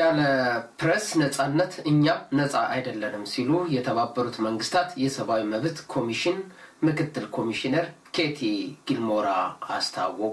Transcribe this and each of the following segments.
ያለ ፕሬስ ነጻነት እኛም ነጻ አይደለንም ሲሉ የተባበሩት መንግስታት የሰብአዊ መብት ኮሚሽን ምክትል ኮሚሽነር ኬቲ ጊልሞራ አስታወቁ።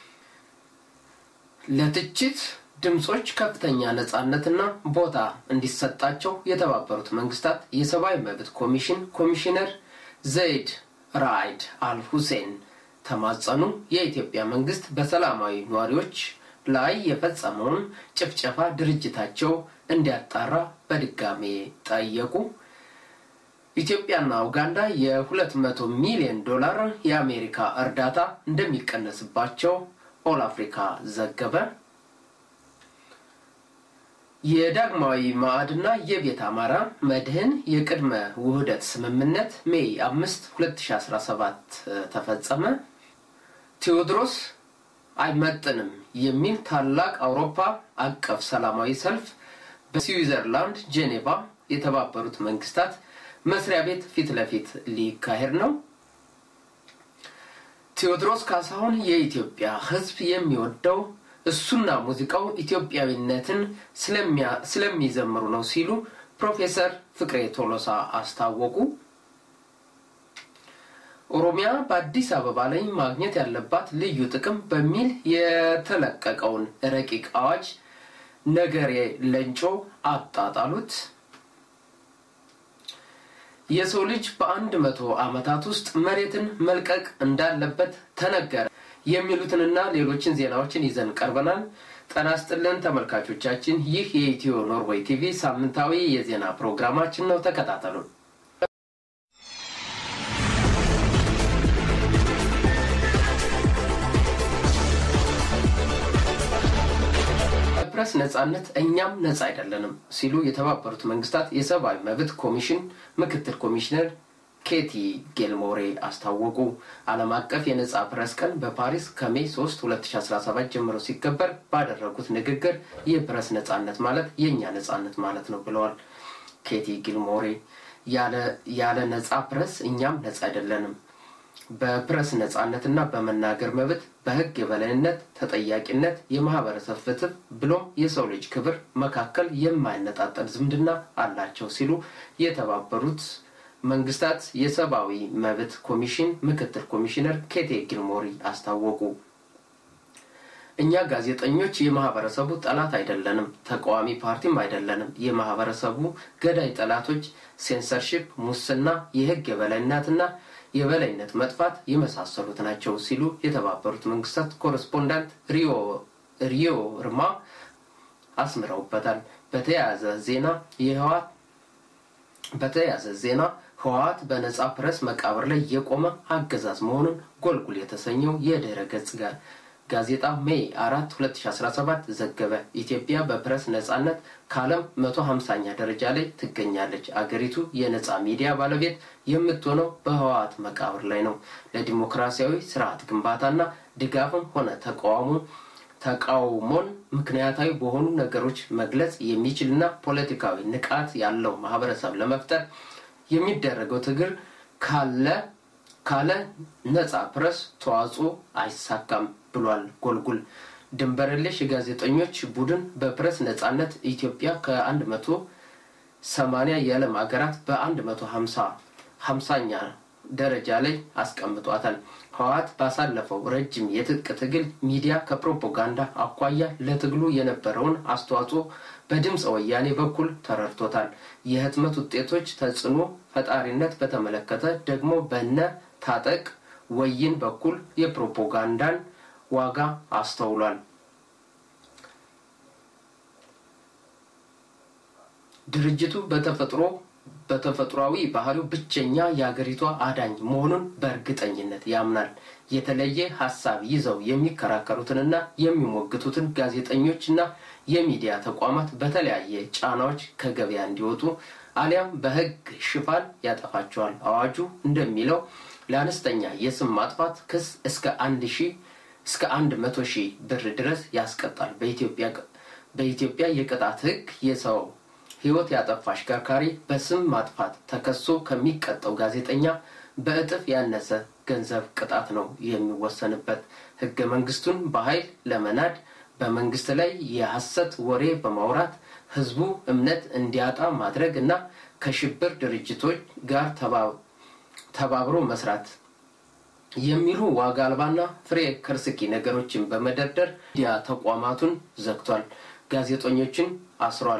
ለትችት ድምፆች ከፍተኛ ነጻነትና ቦታ እንዲሰጣቸው የተባበሩት መንግስታት የሰብአዊ መብት ኮሚሽን ኮሚሽነር ዘይድ ራይድ አል ሁሴን ተማጸኑ። የኢትዮጵያ መንግስት በሰላማዊ ነዋሪዎች ላይ የፈጸመውን ጭፍጨፋ ድርጅታቸው እንዲያጣራ በድጋሜ ጠየቁ። ኢትዮጵያና ኡጋንዳ የ200 ሚሊዮን ዶላር የአሜሪካ እርዳታ እንደሚቀነስባቸው ኦል አፍሪካ ዘገበ። የዳግማዊ ማዕድና የቤት አማራ መድህን የቅድመ ውህደት ስምምነት ሜይ አምስት 2017 ተፈጸመ። ቴዎድሮስ አይመጥንም የሚል ታላቅ አውሮፓ አቀፍ ሰላማዊ ሰልፍ በስዊዘርላንድ ጄኔቫ የተባበሩት መንግስታት መስሪያ ቤት ፊት ለፊት ሊካሄድ ነው። ቴዎድሮስ ካሳሁን የኢትዮጵያ ሕዝብ የሚወደው እሱና ሙዚቃው ኢትዮጵያዊነትን ስለሚዘምሩ ነው ሲሉ ፕሮፌሰር ፍቅሬ ቶሎሳ አስታወቁ። ኦሮሚያ በአዲስ አበባ ላይ ማግኘት ያለባት ልዩ ጥቅም በሚል የተለቀቀውን ረቂቅ አዋጅ ነገሬ ለንጮ አጣጣሉት። የሰው ልጅ በአንድ መቶ ዓመታት ውስጥ መሬትን መልቀቅ እንዳለበት ተነገረ። የሚሉትንና ሌሎችን ዜናዎችን ይዘን ቀርበናል። ጤና ይስጥልን ተመልካቾቻችን፣ ይህ የኢትዮ ኖርዌይ ቲቪ ሳምንታዊ የዜና ፕሮግራማችን ነው። ተከታተሉን። ፕሬስ ነጻነት እኛም ነጻ አይደለንም ሲሉ የተባበሩት መንግስታት የሰብአዊ መብት ኮሚሽን ምክትል ኮሚሽነር ኬቲ ጌልሞሬ አስታወቁ። ዓለም አቀፍ የነጻ ፕረስ ቀን በፓሪስ ከሜይ 3 2017 ጀምሮ ሲከበር ባደረጉት ንግግር የፕረስ ነጻነት ማለት የእኛ ነጻነት ማለት ነው ብለዋል። ኬቲ ጊልሞሬ ያለ ነጻ ፕረስ እኛም ነጻ አይደለንም። በፕረስ ነጻነትና በመናገር መብት፣ በህግ የበላይነት፣ ተጠያቂነት፣ የማህበረሰብ ፍትህ ብሎም የሰው ልጅ ክብር መካከል የማይነጣጠል ዝምድና አላቸው ሲሉ የተባበሩት መንግስታት የሰብአዊ መብት ኮሚሽን ምክትል ኮሚሽነር ኬቴ ጊልሞሪ አስታወቁ። እኛ ጋዜጠኞች የማህበረሰቡ ጠላት አይደለንም፣ ተቃዋሚ ፓርቲም አይደለንም። የማህበረሰቡ ገዳይ ጠላቶች ሴንሰርሺፕ፣ ሙስና፣ የህግ የበላይነትና የበላይነት መጥፋት የመሳሰሉት ናቸው ሲሉ የተባበሩት መንግስታት ኮረስፖንዳንት ሪዮ ርማ አስምረውበታል። በተያያዘ ዜና የህወሓት በተያያዘ ዜና ህወሓት በነጻ ፕረስ መቃብር ላይ የቆመ አገዛዝ መሆኑን ጎልጉል የተሰኘው የድህረ ገጽ ጋር ጋዜጣ ሜይ አራት 2017 ዘገበ። ኢትዮጵያ በፕረስ ነጻነት ከዓለም 150ኛ ደረጃ ላይ ትገኛለች። አገሪቱ የነጻ ሚዲያ ባለቤት የምትሆነው በህወሓት መቃብር ላይ ነው። ለዲሞክራሲያዊ ስርዓት ግንባታና ድጋፍም ሆነ ተቃውሞ ተቃውሞን ምክንያታዊ በሆኑ ነገሮች መግለጽ የሚችልና ፖለቲካዊ ንቃት ያለው ማህበረሰብ ለመፍጠር የሚደረገው ትግል ካለ ካለ ነጻ ፕረስ ተዋጽኦ አይሳካም ብሏል ጎልጉል። ድንበር የለሽ የጋዜጠኞች ቡድን በፕረስ ነጻነት ኢትዮጵያ ከአንድ መቶ ሰማኒያ የዓለም ሀገራት በአንድ መቶ ሀምሳ ሀምሳኛ ደረጃ ላይ አስቀምጧታል። ህወሓት ባሳለፈው ረጅም የትጥቅ ትግል ሚዲያ ከፕሮፓጋንዳ አኳያ ለትግሉ የነበረውን አስተዋጽኦ በድምፀ ወያኔ በኩል ተረድቶታል። የህትመት ውጤቶች ተጽዕኖ ፈጣሪነት በተመለከተ ደግሞ በነ ታጠቅ ወይን በኩል የፕሮፓጋንዳን ዋጋ አስተውሏል። ድርጅቱ በተፈጥሮ በተፈጥሯዊ ባህሪው ብቸኛ የሀገሪቷ አዳኝ መሆኑን በእርግጠኝነት ያምናል። የተለየ ሀሳብ ይዘው የሚከራከሩትንና የሚሞግቱትን ጋዜጠኞችና የሚዲያ ተቋማት በተለያየ ጫናዎች ከገበያ እንዲወጡ አሊያም በህግ ሽፋን ያጠፋቸዋል። አዋጁ እንደሚለው ለአነስተኛ የስም ማጥፋት ክስ እስከ አንድ ሺህ እስከ አንድ መቶ ሺህ ብር ድረስ ያስቀጣል። በኢትዮጵያ የቅጣት ህግ የሰው ህይወት ያጠፋ አሽከርካሪ በስም ማጥፋት ተከሶ ከሚቀጠው ጋዜጠኛ በእጥፍ ያነሰ ገንዘብ ቅጣት ነው የሚወሰንበት። ህገ መንግስቱን በኃይል ለመናድ በመንግስት ላይ የሐሰት ወሬ በማውራት ህዝቡ እምነት እንዲያጣ ማድረግ እና ከሽብር ድርጅቶች ጋር ተባብሮ መስራት የሚሉ ዋጋ አልባና ፍሬ ከርስኪ ነገሮችን በመደርደር ሚዲያ ተቋማቱን ዘግቷል፣ ጋዜጠኞችን አስሯል፣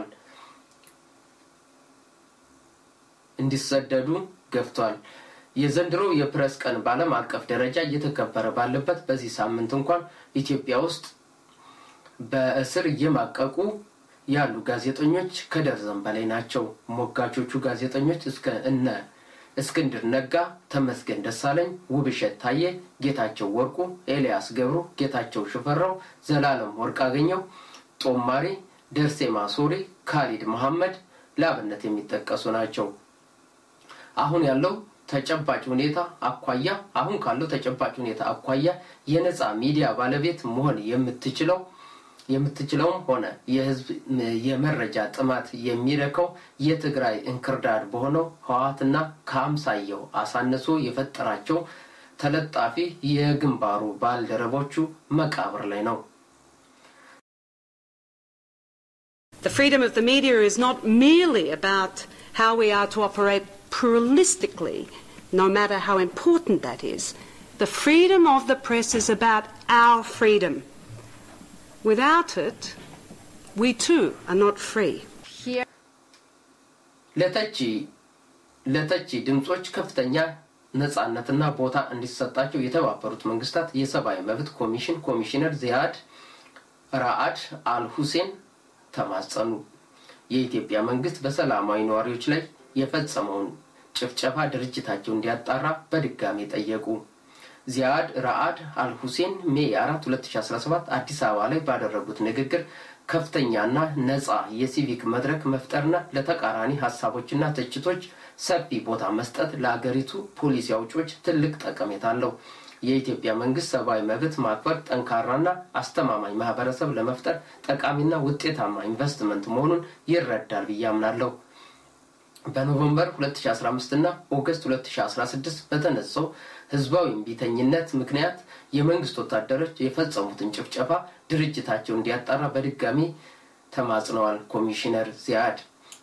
እንዲሰደዱ ገፍቷል። የዘንድሮ የፕሬስ ቀን በዓለም አቀፍ ደረጃ እየተከበረ ባለበት በዚህ ሳምንት እንኳን ኢትዮጵያ ውስጥ በእስር እየማቀቁ ያሉ ጋዜጠኞች ከደርዘን በላይ ናቸው። ሞጋቾቹ ጋዜጠኞች እስከ እነ እስክንድር ነጋ፣ ተመስገን ደሳለኝ፣ ውብሸት ታዬ፣ ጌታቸው ወርቁ፣ ኤልያስ ገብሩ፣ ጌታቸው ሽፈራው፣ ዘላለም ወርቅ አገኘው፣ ጦማሪ ደርሴ ማሶሪ፣ ካሊድ መሐመድ ለአብነት የሚጠቀሱ ናቸው። አሁን ያለው ተጨባጭ ሁኔታ አኳያ አሁን ካለው ተጨባጭ ሁኔታ አኳያ የነፃ ሚዲያ ባለቤት መሆን የምትችለው የምትችለውም ሆነ የህዝብ የመረጃ ጥማት የሚረከው የትግራይ እንክርዳድ በሆነው ህወሓትና ከአምሳየው አሳንሶ የፈጠራቸው ተለጣፊ የግንባሩ ባልደረቦቹ መቃብር ላይ ነው። The freedom of the media is not merely about how we are to operate pluralistically, no matter how important that is. The freedom of the press is about our freedom. Without it, we too are not free. ለተቺ ለተቺ ድምፆች ከፍተኛ ነጻነትና ቦታ እንዲሰጣቸው የተባበሩት መንግስታት የሰብአዊ መብት ኮሚሽን ኮሚሽነር ዚያድ ራአድ አል ሁሴን ተማጸኑ። የኢትዮጵያ መንግስት በሰላማዊ ነዋሪዎች ላይ የፈጸመውን ጭፍጨፋ ድርጅታቸው እንዲያጣራ በድጋሚ ጠየቁ። ዚያድ ራአድ አልሁሴን ሜይ 4 2017 አዲስ አበባ ላይ ባደረጉት ንግግር ከፍተኛና ነፃ የሲቪክ መድረክ መፍጠርና ለተቃራኒ ሀሳቦችና ትችቶች ሰፊ ቦታ መስጠት ለአገሪቱ ፖሊሲ አውጪዎች ትልቅ ጠቀሜታ አለው። የኢትዮጵያ መንግስት ሰብአዊ መብት ማክበር ጠንካራና አስተማማኝ ማህበረሰብ ለመፍጠር ጠቃሚና ውጤታማ ኢንቨስትመንት መሆኑን ይረዳል ብዬ አምናለሁ። በኖቨምበር 2015 እና ኦገስት 2016 በተነሳው ህዝባዊ እምቢተኝነት ምክንያት የመንግስት ወታደሮች የፈጸሙትን ጭፍጨፋ ድርጅታቸው እንዲያጣራ በድጋሚ ተማጽነዋል። ኮሚሽነር ዚያድ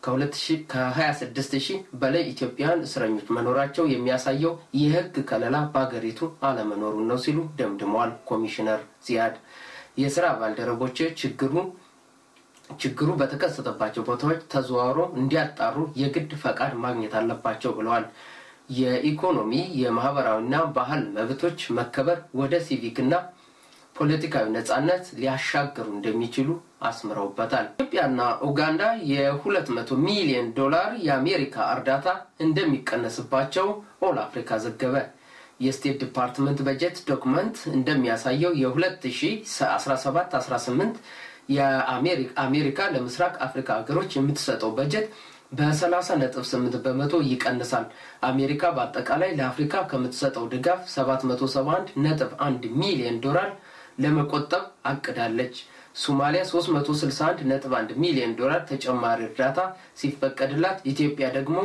ከ26 ሺህ በላይ ኢትዮጵያውያን እስረኞች መኖራቸው የሚያሳየው የህግ ከለላ በሀገሪቱ አለመኖሩን ነው ሲሉ ደምድመዋል። ኮሚሽነር ዚያድ የስራ ባልደረቦች ችግሩ ችግሩ በተከሰተባቸው ቦታዎች ተዘዋውሮ እንዲያጣሩ የግድ ፈቃድ ማግኘት አለባቸው ብለዋል። የኢኮኖሚ የማህበራዊና ባህል መብቶች መከበር ወደ ሲቪክና ፖለቲካዊ ነጻነት ሊያሻግሩ እንደሚችሉ አስምረውበታል። ኢትዮጵያና ኡጋንዳ የ200 ሚሊዮን ዶላር የአሜሪካ እርዳታ እንደሚቀነስባቸው ኦል አፍሪካ ዘገበ። የስቴት ዲፓርትመንት በጀት ዶክመንት እንደሚያሳየው የ2017-18 የአሜሪካ ለምስራቅ አፍሪካ ሀገሮች የምትሰጠው በጀት በ30.8 በመቶ ይቀንሳል። አሜሪካ በአጠቃላይ ለአፍሪካ ከምትሰጠው ድጋፍ 771.1 ሚሊዮን ዶላር ለመቆጠብ አቅዳለች። ሶማሊያ 361.1 ሚሊዮን ዶላር ተጨማሪ እርዳታ ሲፈቀድላት፣ ኢትዮጵያ ደግሞ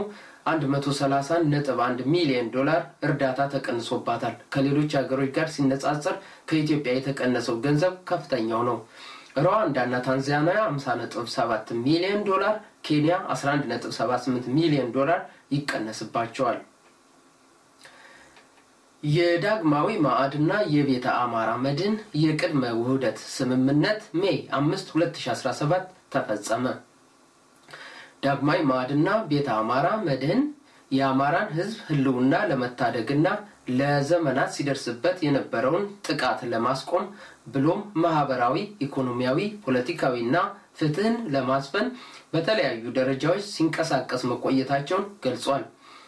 131.1 ሚሊዮን ዶላር እርዳታ ተቀንሶባታል። ከሌሎች ሀገሮች ጋር ሲነጻጸር ከኢትዮጵያ የተቀነሰው ገንዘብ ከፍተኛው ነው። ሩዋንዳና ታንዛኒያ 50.7 ሚሊዮን ዶላር፣ ኬንያ 11.78 ሚሊዮን ዶላር ይቀነስባቸዋል። የዳግማዊ ማዕድና የቤተ አማራ መድን የቅድመ ውህደት ስምምነት ሜይ 5 2017 ተፈጸመ። ዳግማዊ ማዕድና ቤተ አማራ መድህን የአማራን ሕዝብ ህልውና ለመታደግና ለዘመናት ሲደርስበት የነበረውን ጥቃት ለማስቆም ብሎም ማህበራዊ፣ ኢኮኖሚያዊ፣ ፖለቲካዊና ፍትህን ለማስፈን በተለያዩ ደረጃዎች ሲንቀሳቀስ መቆየታቸውን ገልጿል።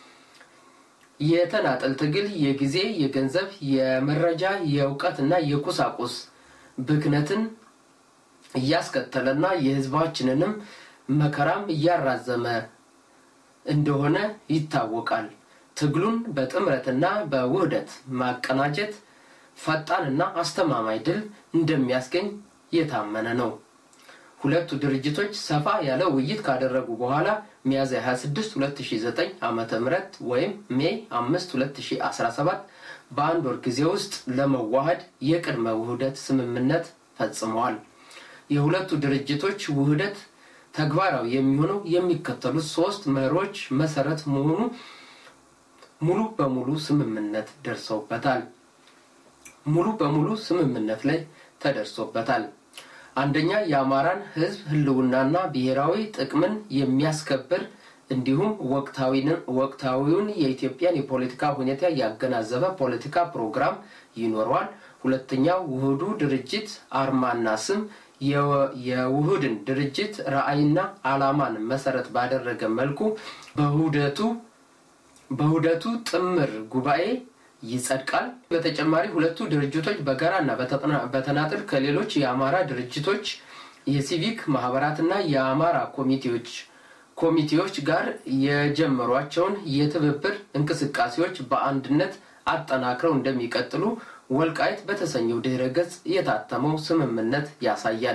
የተናጠል ትግል የጊዜ፣ የገንዘብ፣ የመረጃ፣ የእውቀትና የቁሳቁስ ብክነትን እያስከተለና የህዝባችንንም መከራም እያራዘመ እንደሆነ ይታወቃል። ትግሉን በጥምረትና በውህደት ማቀናጀት ፈጣንና አስተማማኝ ድል እንደሚያስገኝ የታመነ ነው። ሁለቱ ድርጅቶች ሰፋ ያለ ውይይት ካደረጉ በኋላ ሚያዝያ 26 2009 ዓ ም ወይም ሜይ 5 2017 በአንድ ወር ጊዜ ውስጥ ለመዋሃድ የቅድመ ውህደት ስምምነት ፈጽመዋል። የሁለቱ ድርጅቶች ውህደት ተግባራዊ የሚሆነው የሚከተሉት ሶስት መሪዎች መሰረት መሆኑ ሙሉ በሙሉ ስምምነት ደርሰውበታል። ሙሉ በሙሉ ስምምነት ላይ ተደርሶበታል። አንደኛ የአማራን ሕዝብ ህልውናና ብሔራዊ ጥቅምን የሚያስከብር እንዲሁም ወቅታዊውን የኢትዮጵያን የፖለቲካ ሁኔታ ያገናዘበ ፖለቲካ ፕሮግራም ይኖረዋል። ሁለተኛው ውህዱ ድርጅት አርማና ስም የውህድን ድርጅት ራዕይና ዓላማን መሰረት ባደረገ መልኩ በውህደቱ በውህደቱ ጥምር ጉባኤ ይጸድቃል። በተጨማሪ ሁለቱ ድርጅቶች በጋራና በተናጥል ከሌሎች የአማራ ድርጅቶች፣ የሲቪክ ማህበራትና የአማራ ኮሚቴዎች ኮሚቴዎች ጋር የጀመሯቸውን የትብብር እንቅስቃሴዎች በአንድነት አጠናክረው እንደሚቀጥሉ ወልቃይት በተሰኘው ድህረ ገጽ የታተመው ስምምነት ያሳያል።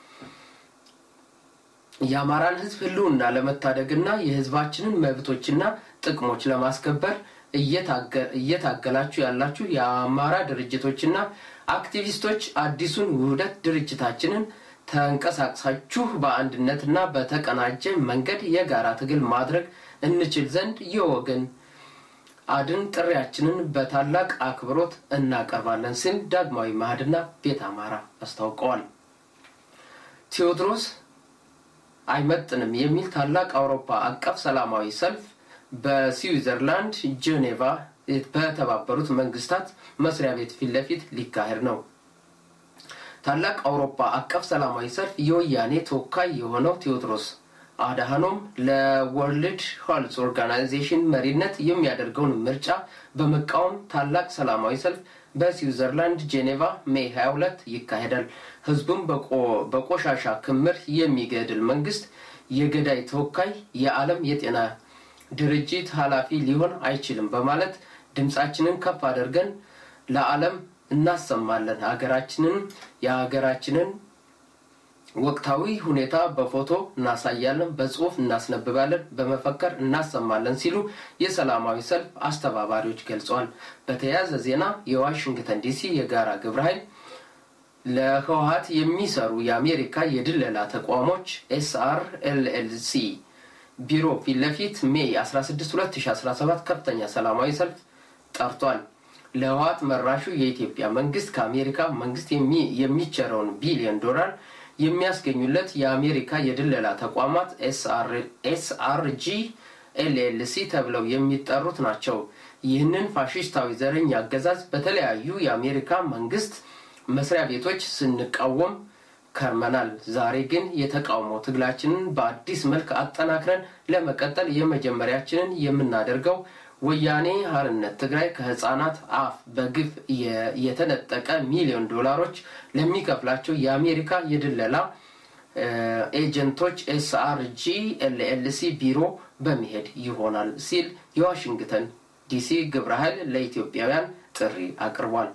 የአማራን ህዝብ ህልውና ለመታደግና የህዝባችንን መብቶችና ጥቅሞች ለማስከበር እየታገላችሁ ያላችሁ የአማራ ድርጅቶችና አክቲቪስቶች አዲሱን ውህደት ድርጅታችንን ተንቀሳቅሳችሁ በአንድነትና በተቀናጀ መንገድ የጋራ ትግል ማድረግ እንችል ዘንድ የወገን አድን ጥሪያችንን በታላቅ አክብሮት እናቀርባለን ሲል ዳግማዊ ማህድና ቤት አማራ አስታውቀዋል። ቴዎድሮስ አይመጥንም የሚል ታላቅ አውሮፓ አቀፍ ሰላማዊ ሰልፍ በስዊዘርላንድ ጄኔቫ በተባበሩት መንግስታት መስሪያ ቤት ፊት ለፊት ሊካሄድ ነው። ታላቅ አውሮፓ አቀፍ ሰላማዊ ሰልፍ የወያኔ ተወካይ የሆነው ቴዎድሮስ አድሃኖም ለወርልድ ሄልዝ ኦርጋናይዜሽን መሪነት የሚያደርገውን ምርጫ በመቃወም ታላቅ ሰላማዊ ሰልፍ በስዊዘርላንድ ጄኔቫ ሜይ 22 ይካሄዳል። ህዝቡም በቆሻሻ ክምር የሚገድል መንግስት የገዳይ ተወካይ የዓለም የጤና ድርጅት ኃላፊ ሊሆን አይችልም በማለት ድምፃችንን ከፍ አድርገን ለዓለም እናሰማለን። ሀገራችንን የሀገራችንን ወቅታዊ ሁኔታ በፎቶ እናሳያለን፣ በጽሁፍ እናስነብባለን፣ በመፈከር እናሰማለን ሲሉ የሰላማዊ ሰልፍ አስተባባሪዎች ገልጸዋል። በተያያዘ ዜና የዋሽንግተን ዲሲ የጋራ ግብረ ኃይል ለህወሀት የሚሰሩ የአሜሪካ የድለላ ተቋሞች ኤስአር ኤልኤልሲ ቢሮ ፊት ለፊት ሜይ 16 2017 ከፍተኛ ሰላማዊ ሰልፍ ጠርቷል። ለህወሀት መራሹ የኢትዮጵያ መንግስት ከአሜሪካ መንግስት የሚቸረውን ቢሊዮን ዶላር የሚያስገኙለት የአሜሪካ የድለላ ተቋማት ኤስአርጂ ኤልኤልሲ ተብለው የሚጠሩት ናቸው። ይህንን ፋሽስታዊ ዘረኛ አገዛዝ በተለያዩ የአሜሪካ መንግስት መስሪያ ቤቶች ስንቃወም ከርመናል። ዛሬ ግን የተቃውሞ ትግላችንን በአዲስ መልክ አጠናክረን ለመቀጠል የመጀመሪያችንን የምናደርገው ወያኔ ሀርነት ትግራይ ከህፃናት አፍ በግፍ የተነጠቀ ሚሊዮን ዶላሮች ለሚከፍላቸው የአሜሪካ የድለላ ኤጀንቶች ኤስአርጂ ኤልኤልሲ ቢሮ በመሄድ ይሆናል ሲል የዋሽንግተን ዲሲ ግብረ ኃይል ለኢትዮጵያውያን ጥሪ አቅርቧል።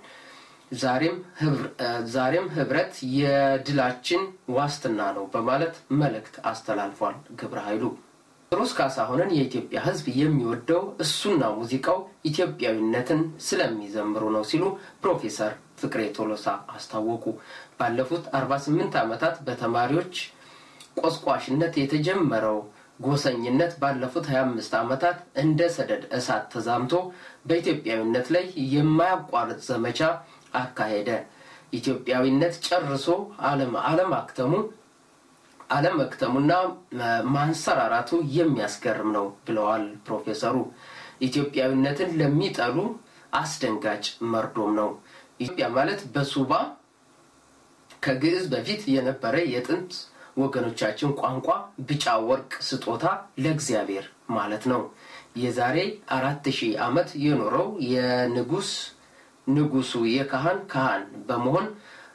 ዛሬም ህብረት የድላችን ዋስትና ነው በማለት መልእክት አስተላልፏል ግብረ ኃይሉ። ቴዎድሮስ ካሳሁንን የኢትዮጵያ ህዝብ የሚወደው እሱና ሙዚቃው ኢትዮጵያዊነትን ስለሚዘምሩ ነው ሲሉ ፕሮፌሰር ፍቅሬ ቶሎሳ አስታወቁ። ባለፉት 48 ዓመታት በተማሪዎች ቆስቋሽነት የተጀመረው ጎሰኝነት ባለፉት 25 ዓመታት እንደ ሰደድ እሳት ተዛምቶ በኢትዮጵያዊነት ላይ የማያቋርጥ ዘመቻ አካሄደ። ኢትዮጵያዊነት ጨርሶ አለማክተሙ አለመክተሙና ማንሰራራቱ የሚያስገርም ነው ብለዋል ፕሮፌሰሩ። ኢትዮጵያዊነትን ለሚጠሉ አስደንጋጭ መርዶም ነው። ኢትዮጵያ ማለት በሱባ ከግዕዝ በፊት የነበረ የጥንት ወገኖቻችን ቋንቋ ቢጫ ወርቅ ስጦታ ለእግዚአብሔር ማለት ነው። የዛሬ አራት ሺህ ዓመት የኖረው የንጉስ ንጉሱ የካህን ካህን በመሆን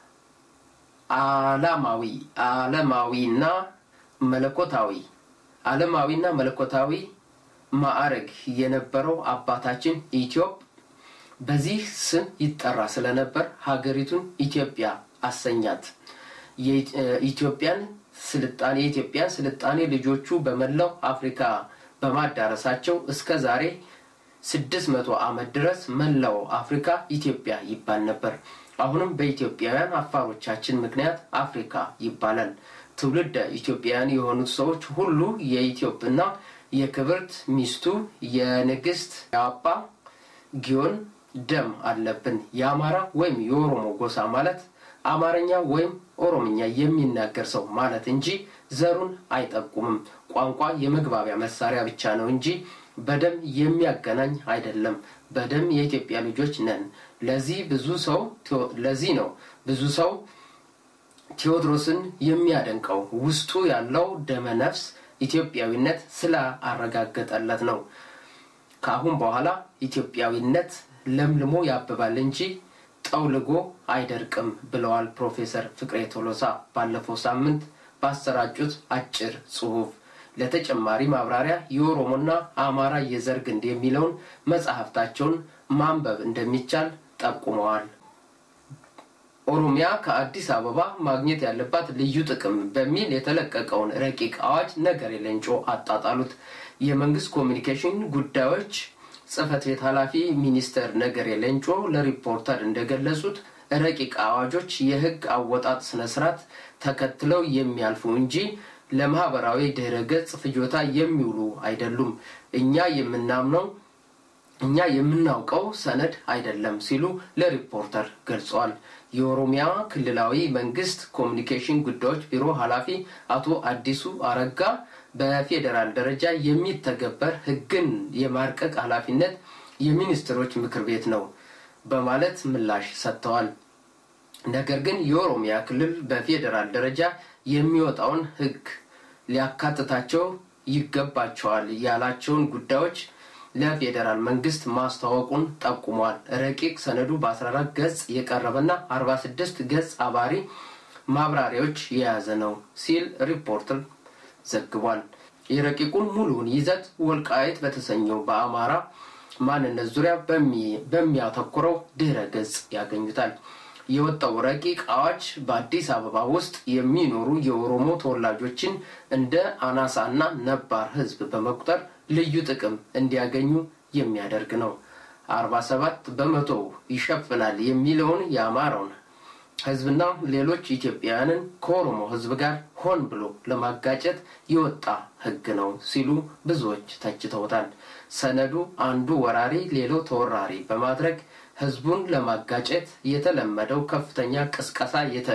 አላማዊ አለማዊና መለኮታዊ አለማዊና መለኮታዊ ማዕረግ የነበረው አባታችን ኢትዮጵ በዚህ ስም ይጠራ ስለነበር ሀገሪቱን ኢትዮጵያ አሰኛት። የኢትዮጵያን ስልጣኔ የኢትዮጵያን ስልጣኔ ልጆቹ በመላው አፍሪካ በማዳረሳቸው እስከ ዛሬ ስድስት መቶ ዓመት ድረስ መላው አፍሪካ ኢትዮጵያ ይባል ነበር። አሁንም በኢትዮጵያውያን አፋሮቻችን ምክንያት አፍሪካ ይባላል። ትውልድ ኢትዮጵያውያን የሆኑት ሰዎች ሁሉ የኢትዮጵና የክብርት ሚስቱ የንግስት የአባ ጊዮን ደም አለብን። የአማራ ወይም የኦሮሞ ጎሳ ማለት አማርኛ ወይም ኦሮምኛ የሚናገር ሰው ማለት እንጂ ዘሩን አይጠቁምም። ቋንቋ የመግባቢያ መሳሪያ ብቻ ነው እንጂ በደም የሚያገናኝ አይደለም። በደም የኢትዮጵያ ልጆች ነን። ለዚህ ብዙ ሰው ለዚህ ነው ብዙ ሰው ቴዎድሮስን የሚያደንቀው ውስጡ ያለው ደመ ነፍስ ኢትዮጵያዊነት ስላአረጋገጠለት ነው። ከአሁን በኋላ ኢትዮጵያዊነት ለምልሞ ያብባል እንጂ ጠውልጎ አይደርቅም ብለዋል ፕሮፌሰር ፍቅሬ ቶሎሳ ባለፈው ሳምንት ባሰራጩት አጭር ጽሑፍ። ለተጨማሪ ማብራሪያ የኦሮሞና አማራ የዘር ግንድ የሚለውን መጽሐፍታቸውን ማንበብ እንደሚቻል ጠቁመዋል። ኦሮሚያ ከአዲስ አበባ ማግኘት ያለባት ልዩ ጥቅም በሚል የተለቀቀውን ረቂቅ አዋጅ ነገሬ ሌንጮ አጣጣሉት። የመንግስት ኮሚኒኬሽን ጉዳዮች ጽህፈት ቤት ኃላፊ ሚኒስተር ነገሬ ሌንጮ ለሪፖርተር እንደገለጹት ረቂቅ አዋጆች የህግ አወጣጥ ስነስርዓት ተከትለው የሚያልፉ እንጂ ለማህበራዊ ድህረ ገጽ ፍጆታ የሚውሉ አይደሉም። እኛ የምናምነው እኛ የምናውቀው ሰነድ አይደለም ሲሉ ለሪፖርተር ገልጸዋል። የኦሮሚያ ክልላዊ መንግስት ኮሚኒኬሽን ጉዳዮች ቢሮ ኃላፊ አቶ አዲሱ አረጋ በፌዴራል ደረጃ የሚተገበር ህግን የማርቀቅ ኃላፊነት የሚኒስትሮች ምክር ቤት ነው በማለት ምላሽ ሰጥተዋል። ነገር ግን የኦሮሚያ ክልል በፌዴራል ደረጃ የሚወጣውን ህግ ሊያካትታቸው ይገባቸዋል ያላቸውን ጉዳዮች ለፌዴራል መንግስት ማስታወቁን ጠቁሟል። ረቂቅ ሰነዱ በ14 ገጽ የቀረበና 46 ገጽ አባሪ ማብራሪያዎች የያዘ ነው ሲል ሪፖርተር ዘግቧል። የረቂቁን ሙሉውን ይዘት ወልቃይት በተሰኘው በአማራ ማንነት ዙሪያ በሚያተኩረው ድህረ ገጽ ያገኙታል። የወጣው ረቂቅ አዋጅ በአዲስ አበባ ውስጥ የሚኖሩ የኦሮሞ ተወላጆችን እንደ አናሳና ነባር ህዝብ በመቁጠር ልዩ ጥቅም እንዲያገኙ የሚያደርግ ነው። አርባ ሰባት በመቶ ይሸፍናል የሚለውን የአማራውን ህዝብና ሌሎች ኢትዮጵያውያንን ከኦሮሞ ህዝብ ጋር ሆን ብሎ ለማጋጨት የወጣ ህግ ነው ሲሉ ብዙዎች ተችተውታል። ሰነዱ አንዱ ወራሪ ሌላው ተወራሪ በማድረግ ህዝቡን ለማጋጨት የተለመደው ከፍተኛ ቅስቀሳ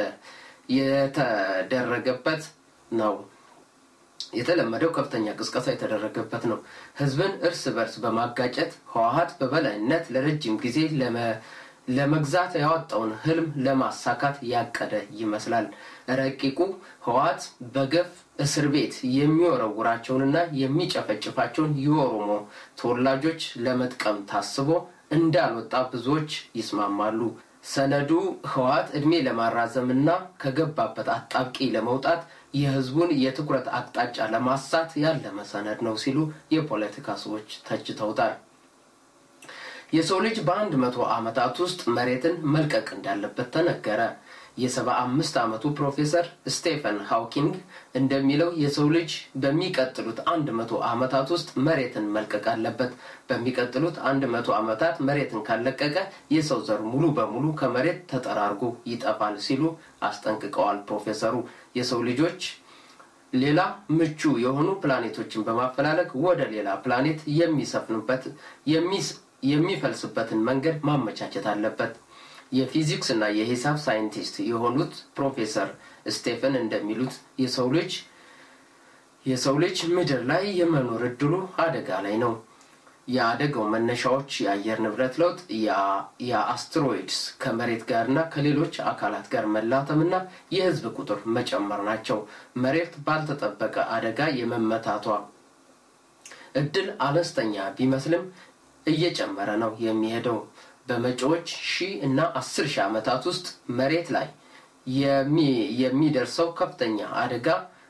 የተደረገበት ነው። የተለመደው ከፍተኛ ቅስቀሳ የተደረገበት ነው። ህዝብን እርስ በርስ በማጋጨት ህወሀት በበላይነት ለረጅም ጊዜ ለመግዛት ያወጣውን ህልም ለማሳካት ያቀደ ይመስላል። ረቂቁ ህወሀት በገፍ እስር ቤት የሚወረውራቸውንና የሚጨፈጭፋቸውን የኦሮሞ ተወላጆች ለመጥቀም ታስቦ እንዳልወጣ ብዙዎች ይስማማሉ። ሰነዱ ህወሀት እድሜ ለማራዘምና ከገባበት አጣብቂ ለመውጣት የህዝቡን የትኩረት አቅጣጫ ለማሳት ያለመ ሰነድ ነው ሲሉ የፖለቲካ ሰዎች ተችተውታል። የሰው ልጅ በአንድ መቶ ዓመታት ውስጥ መሬትን መልቀቅ እንዳለበት ተነገረ። የሰባ አምስት ዓመቱ ፕሮፌሰር ስቴፈን ሃውኪንግ እንደሚለው የሰው ልጅ በሚቀጥሉት አንድ መቶ ዓመታት ውስጥ መሬትን መልቀቅ አለበት። በሚቀጥሉት አንድ መቶ ዓመታት መሬትን ካለቀቀ የሰው ዘር ሙሉ በሙሉ ከመሬት ተጠራርጎ ይጠፋል ሲሉ አስጠንቅቀዋል። ፕሮፌሰሩ የሰው ልጆች ሌላ ምቹ የሆኑ ፕላኔቶችን በማፈላለግ ወደ ሌላ ፕላኔት የሚሰፍኑበት የሚፈልስበትን መንገድ ማመቻቸት አለበት። የፊዚክስ እና የሂሳብ ሳይንቲስት የሆኑት ፕሮፌሰር ስቴፈን እንደሚሉት የሰው ልጅ የሰው ልጅ ምድር ላይ የመኖር እድሉ አደጋ ላይ ነው። የአደጋው መነሻዎች የአየር ንብረት ለውጥ፣ የአስትሮይድስ ከመሬት ጋርና ከሌሎች አካላት ጋር መላተምና የህዝብ ቁጥር መጨመር ናቸው። መሬት ባልተጠበቀ አደጋ የመመታቷ እድል አነስተኛ ቢመስልም እየጨመረ ነው የሚሄደው። በመጪዎች ሺህ እና አስር ሺህ ዓመታት ውስጥ መሬት ላይ የሚደርሰው ከፍተኛ አደጋ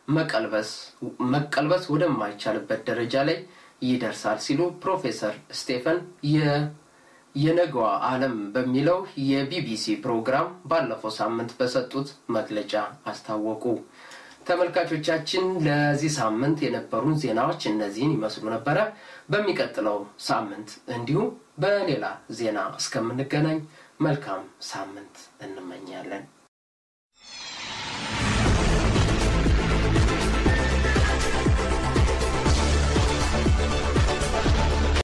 መቀልበስ ወደማይቻልበት ደረጃ ላይ ይደርሳል ሲሉ ፕሮፌሰር ስቴፈን የነገዋ ዓለም በሚለው የቢቢሲ ፕሮግራም ባለፈው ሳምንት በሰጡት መግለጫ አስታወቁ። ተመልካቾቻችን ለዚህ ሳምንት የነበሩን ዜናዎች እነዚህን ይመስሉ ነበረ። በሚቀጥለው ሳምንት እንዲሁም በሌላ ዜና እስከምንገናኝ መልካም ሳምንት እንመኛለን።